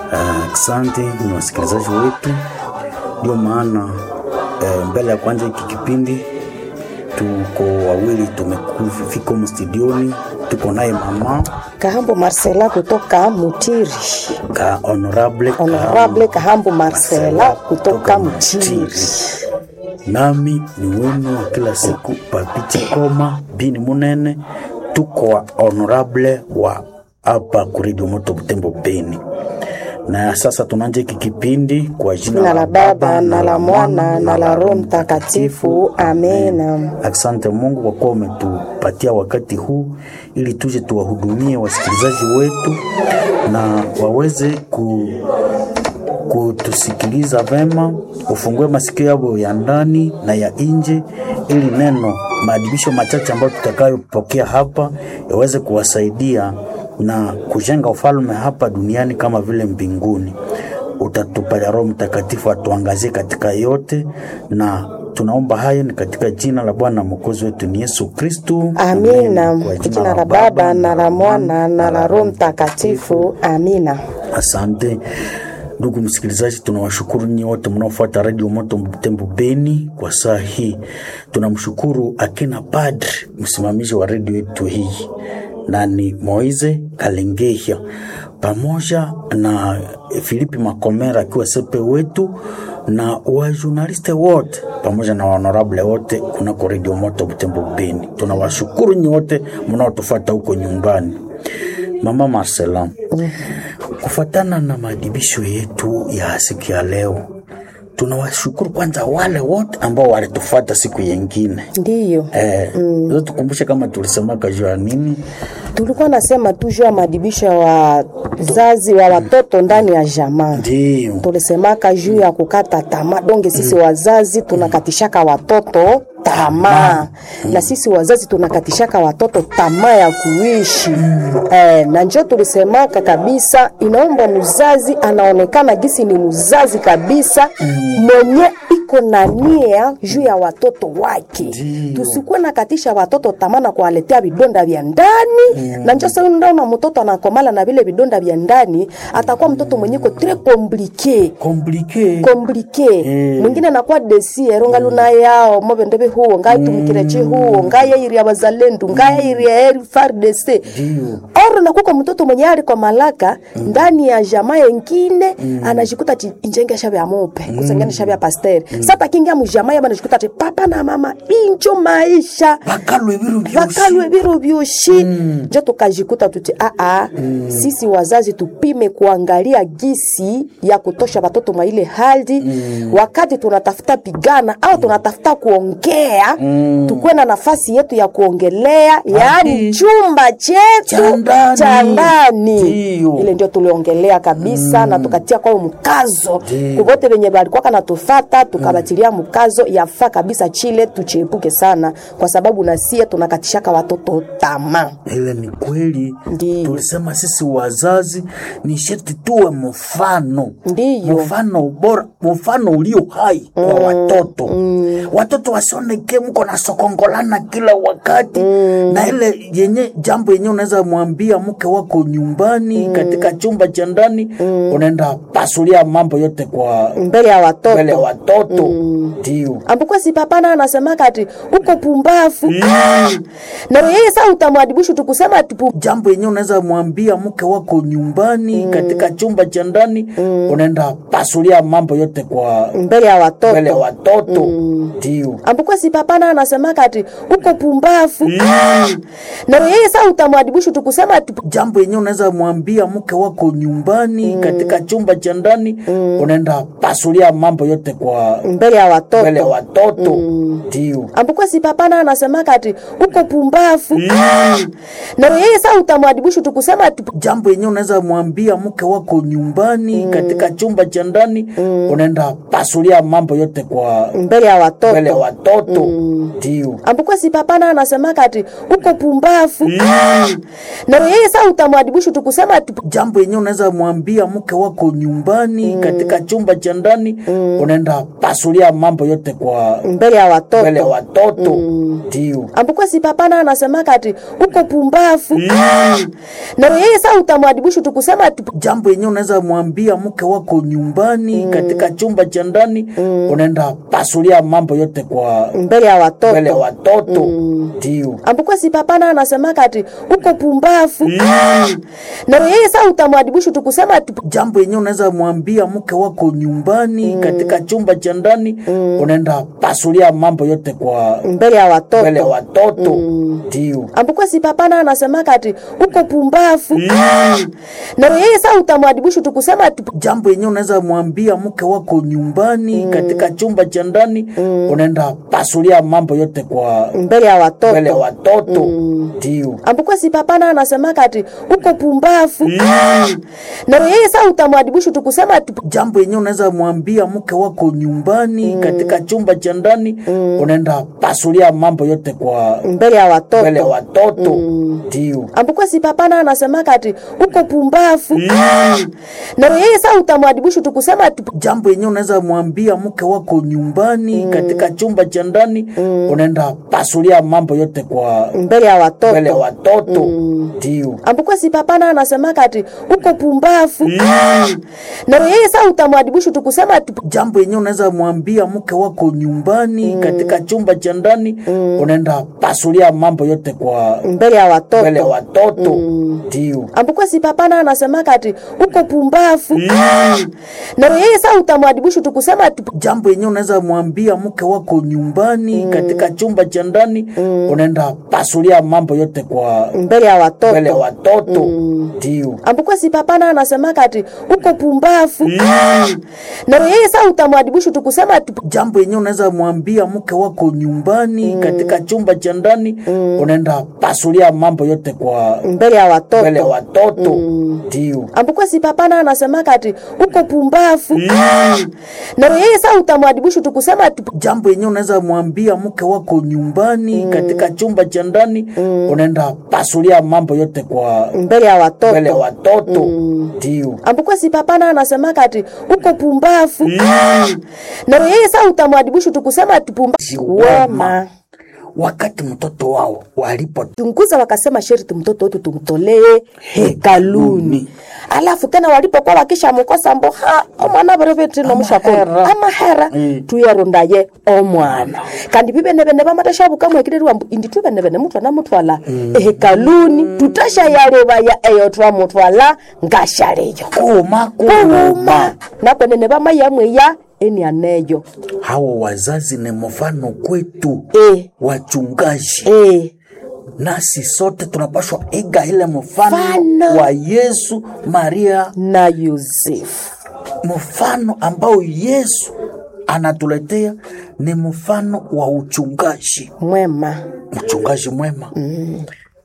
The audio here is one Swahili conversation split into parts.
Asante uh, ni wasikilizaji wetu, ndio maana uh, mbele ya kwanza hiki kipindi tuko wawili tumefika humu studioni, tuko naye mama Kahambo Marcela kutoka Mutiri. ka honorable, Honorable Kahambo Marcela kutoka Mutiri. nami ni wenu wa kila siku Papiti Koma bini Munene, tuko wa honorable wa hapa kuredio moto Butembo Beni. Na sasa tunaanza hiki kipindi kwa jina Jina la Baba na la Mwana na la Roho Mtakatifu. Amena. Asante Mungu kwa kuwa umetupatia wakati huu ili tuje tuwahudumie wasikilizaji wetu na waweze ku, kutusikiliza vema, ufungue masikio yao ya ndani na ya nje, ili neno maadibisho machache ambayo tutakayopokea hapa yaweze kuwasaidia na kujenga ufalme hapa duniani kama vile mbinguni. Utatupa Roho Mtakatifu atuangazie katika yote, na tunaomba hayo ni katika jina la Bwana mwokozi wetu ni Yesu Kristu. Amina. Kwa jina la Baba na la Mwana na la Roho Mtakatifu. Amina. Asante ndugu msikilizaji, tunawashukuru nyinyi wote mnaofuata redio Moto Butembo Beni kwa saa hii. Tunamshukuru akina padri msimamizi wa redio yetu hii na ni Moize Kalengehia pamoja na Filipi Makomera akiwa sepe wetu na wajurnaliste wote pamoja na honorable wote kunako redio Moto Butembo Beni. Tunawashukuru nyinyi wote mnaotufuata huko nyumbani. Mama Marcela, kufuatana na maadibisho yetu ya siku ya leo, tunawashukuru kwanza wale wote ambao walitufuata siku yengine. Ndiyo. Eh, mm. Tukumbushe kama tulisemaka juu ya nini? Tulikuwa nasema tu juu ya maadibisho ya wazazi wa watoto ndani ya jamaa. Ndio. Tulisemaka juu ya kukata tamaa. Donge sisi wazazi tunakatishaka watoto tamaa na sisi wazazi tunakatishaka watoto tamaa ya kuishi eh, na njo tulisemaka kabisa, inaomba mzazi anaonekana gisi ni mzazi kabisa mwenye iko na nia juu ya watoto wake. Tusikuwe nakatisha watoto tamaa na kuwaletea vidonda vya ndani na njo sasa unaona mtoto anakomala na vile vidonda vya ndani, atakuwa mtoto mwenye ko tres compliqué Komplike. komplike mwingine anakuwa desiero ngaluna yao mobendebe huo ngaitumikire chi huo ngayairi ya bazalendu ngayairi ya eri FARDC oro nakuko mtoto mwenye ali kwa malaka ndani ya jamaa yengine anajikuta chi injenge shabe ya mope kusengene shabe ya pasteur sasa kingia mu jamaa ya anajikuta chi papa na mama injo maisha Bakalwe biru byoshi. vakalwe biro vyoshi njo tukajikuta tuti aa sisi wazazi tupime kuangalia gisi ya kutosha watoto mwa ile hali wakati tunatafuta pigana au tunatafuta kuongea tukuwe na nafasi yetu ya kuongelea yaani chumba Cha chetu ndani. cha ndani Ndiyo. ile ndio tuliongelea kabisa na tukatia kwao mkazo Ndiyo. kuvote venye balikuwa kanatufata tukabatilia mkazo yafaa kabisa chile tuchiepuke sana kwa sababu nasie tunakatishaka watoto tamaa Ile ni kweli. Ndiyo. Tulisema sisi wazazi ni sheti tuwe mfano. Ndiyo. Mfano bora, mfano ulio hai kwa watoto. Watoto wasioneke mko na sokongolana kila wakati. Na ile yenye jambo yenye unaweza mwambia mke wako nyumbani katika chumba cha ndani unaenda pasulia mambo yote kwa mbele ya watoto mbele ya watoto. Ndio. ambukuwa si papana anasemaka ati uko pumbafu ah! na yeye saa utamwadibishu tukusema ati pu- jambo yenye unaweza mwambia mke wako nyumbani katika chumba cha ndani unaenda pasulia mambo yote kwa mbele ya watoto mbele ya watoto ndio ambukuwa si papana anasemaka ati uko pumbafu ah! na yeye saa utamwadibishu tukusema ati pu- jambo yenye unaweza mwambia mke wako nyumbani katika chumba cha ndani unaenda pasulia mambo yote kwa mbele ya watoto mbele ya watoto ndio ambukuwa si papana anasemaka ati uko pumbafu ah! na yeye saa utamwadibishu tukusema ati pu- jambo yenye unaweza mwambia mke wako nyumbani katika chumba cha ndani unaenda pasulia mambo yote kwa mbele ya watoto mbele ya watoto ndio ambukuwa si papana anasemaka ati uko pumbafu ah! na yeye saa utamwadibishu tukusema ati pu- jambo yenye unaweza mwambia mke wako nyumbani katika chumba cha ndani unaenda pasulia mambo yote kwa mbele ya watoto mbele ya watoto ndio ambuko si papana anasema kati uko pumbafu ah! na yeye saa utamwadibishu tukusema ati jambo yenyewe unaweza mwambia mke wako nyumbani katika chumba cha ndani unaenda pasulia mambo yote kwa mbele ya watoto mbele ya watoto ndio ambuko si papana anasema kati uko pumbafu ah! na yeye saa utamwadibishu tukusema ati jambo yenyewe unaweza mwambia mke wako nyumbani katika chumba cha ndani unaenda pasulia mambo yote kwa mbele ya watoto mbele ya watoto ndio ambuko si papana anasema kati uko pumbafu ah! na yeye saa utamwadibishu tukusema ati jambo yenyewe unaweza mwambia mke wako nyumbani katika chumba cha ndani unaenda pasulia mambo yote kwa mbele ya watoto mbele ya watoto ndio ambuko si papana anasema kati uko pumbafu ah! na yeye saa utamwadibishu tukusema ati jambo yenyewe unaweza mwambia mke wako nyumbani katika chumba cha ndani unaenda pasulia mambo yote kwa mbele ya watoto mbele ya watoto ndio ambuko si papana anasema kati uko pumbafu ah! na yeye saa utamwadibishu tukusema ati jambo yenyewe unaweza mwambia mke wako nyumbani katika chumba cha ndani unaenda pasulia mambo yote kwa mbele ya watoto mbele ya watoto ndio ambuko si papana anasema kati uko pumbafu ah! na yeye saa utamwadibishu tukusema ati jambo yenyewe unaweza mwambia mke wako nyumbani katika chumba cha ndani unaenda pasulia mambo yote kwa mbele ya watoto mbele ya watoto ndio ambuko si papana anasema kati uko pumbafu ah! na yeye saa utamwadibishu tukusema ati jambo yenyewe unaweza mwambia mke wako nyumbani katika chumba cha ndani unaenda pasulia mambo yote kwa mbele ya watoto mbele ya watoto ndio ambuko si papana anasema kati uko pumbafu ah! na yeye saa utamwadibishu tukusema ati jambo yenyewe unaweza mwambia mke wako nyumbani katika chumba cha ndani unaenda pasulia mambo yote kwa mbele ya watoto mbele ya watoto ndio ambuko si papana anasema kati uko pumbafu ah! na yeye saa utamwadibishu tukusema ati jambo yenyewe unaweza mwambia mke wako nyumbani katika chumba cha ndani unaenda pasulia mambo yote kwa mbele ya watoto mbele ya watoto ndio ambuko si papana anasema kati uko pumbafu ah! na yeye saa utamwadibishu tukusema ati pumbafu wema wakati mtoto wao walipo chunguza wakasema sherti mtoto wetu tumtolee hekaluni alafu tena walipokuwa wakisha mkosa mbo ha omwana berevetino mushakolo amahera tuyarondaye omwana kandi bibenebene bamateshabuka mwekirerwa mbu indi tubenebene mutwana mutwala ehekaluni tutashayalebaya eyo twamutwala ngashaleyo kuma kuuma nakwenene bamayamweya enianeyo hawa wazazi ni mfano kwetu e, wachungaji e. nasi sote tunapashwa iga ile mfano Mfano. wa Yesu Maria, na Yusufu mfano ambao Yesu anatuletea ni mfano wa uchungaji, mwema mchungaji mwema mm.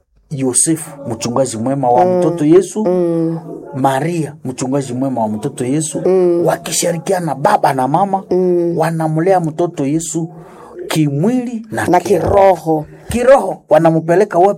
Yosefu mchungaji mwema wa mtoto Yesu mm. Maria mchungaji mwema wa mtoto Yesu mm. wakishirikiana baba na mama mm. wanamlea mtoto Yesu kimwili na, na kiroho. kiroho Kiroho wanampeleka wapi?